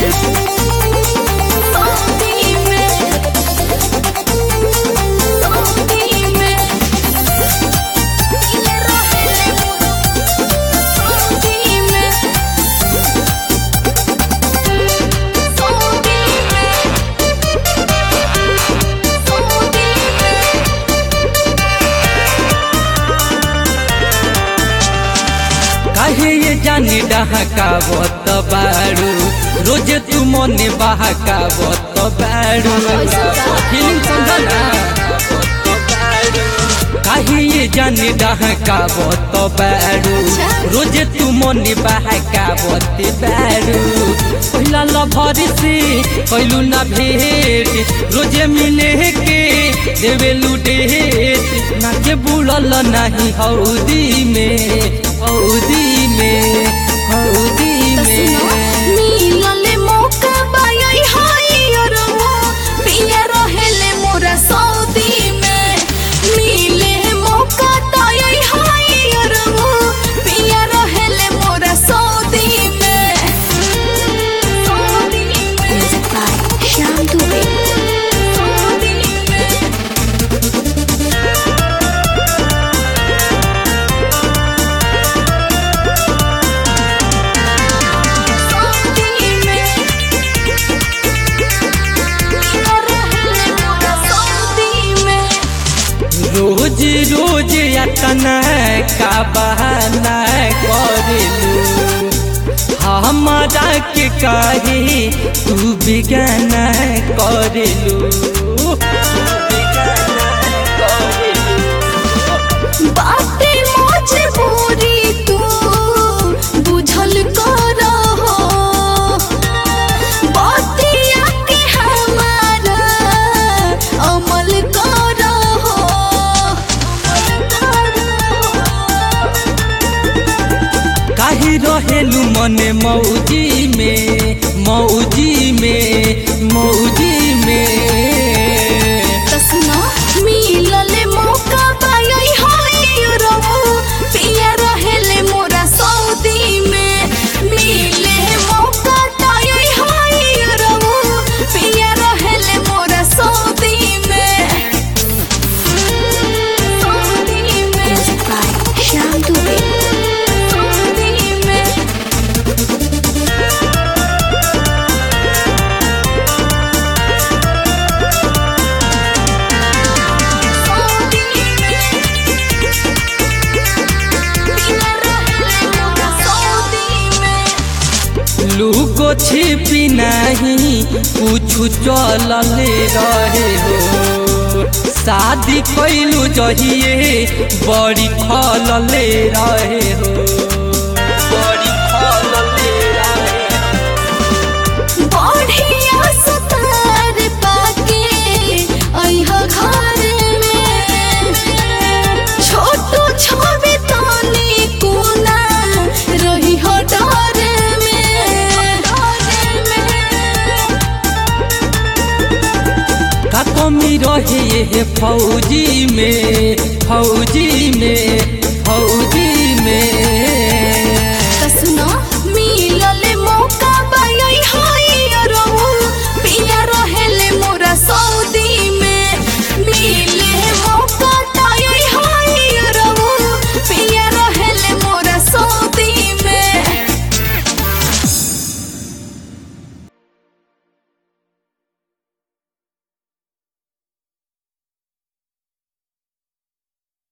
Saudi में Saudi में पिया रहेले सऊदी में सऊदी में सऊदी में काहे ये जाने डहकावत बारू रोजे तू मने बहकावत बारू ऐसा का? फीलिंग समझना काहे ये जाने डहकावत बारू अच्छा। रोजे तू मने बहकावत बारू पहिला लभर से कैलू ना भेट रोजे मिले के देवेलू डेट ना के बुड़ल नहीं हौदी में हौदी में हौदी तसनो में मिलले मौका बाई हाय अरमो पिया रहेले मोरा सऊदी में मिले मौका ताई हाय अरमो पिया रहेले मोरा सऊदी में सऊदी में श्याम दुबे सऊदी में सऊदी में पिया रहेले मोरा सऊदी में रोज रोज अतना का बहाना करेलू हमारा के काहे तू बिगाना करेलू तू बिगाना करेलू बाटे मजबूरी तू बुझल कर बतिया के हमारा अमल कर काहे रहेलू मने मौजी में मौजी में मौजी में तसना मिलल मौका पाई हाय रहू पिया रहेले मोरा सऊदी में मिले मौका ताई हाय रहू पिया रहेले मोरा सऊदी में सऊदी में श्याम दुबे सऊदी में सऊदी में पिया रहेले मोरा सऊदी में लूको छिपी नहीं कुछ चलले रहे हो शादी कैलू जहिए बड़ी खलले रहे हो बड़ी खलले रहे हो। बढ़िया सुतार पाके अइह घर में छोटू छवि तनी कोना रही हो डर में का कमी रहे ये फौजी में फौजी में फौजी में